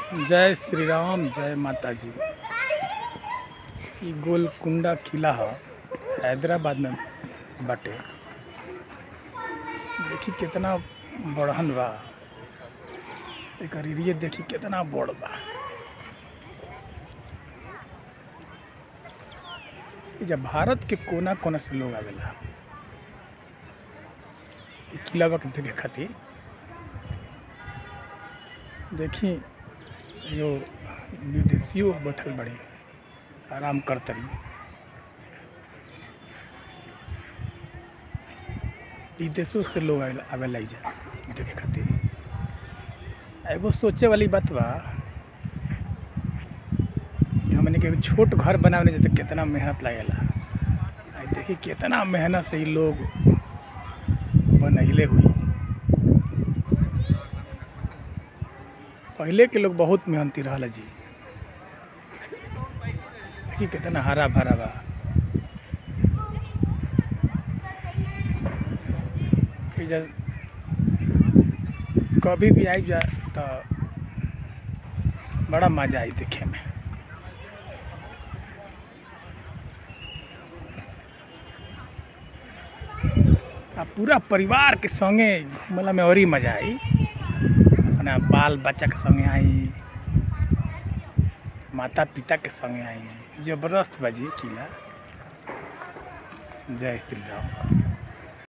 जय श्री राम जय माता जी इ गोलकुंडा किला ह हैदराबाद में बाटे देखी केतना बड़हन बा एकर एरिया देखी केतना बड़ बा एजा भारत के कोना कोना से लोग आवेला इ किला बा के देखे खातिर देखी यो विदेशियों बैठल बड़ी आराम करतरी विदेशों से लोग आवेला आवेला एइजा देखे खातिर एगो सोचे वाली बात बा कि हमनी के एगो छोट घर बनावे में कितना मेहनत लागेला आ देखी कितना मेहनत से इ लोग बनैले हुई पहले के लोग बहुत मेहनती रहल जी देखी कितना हरा भरा बा एइजा कभी भी आई जा तो बड़ा मजा आई देखे में आ पूरा परिवार के संगे घूमला में और ही मजा आई अपना बाल बच्चा के संगे आई माता पिता के संगे आई जबरदस्त बाजी किला जय श्री राम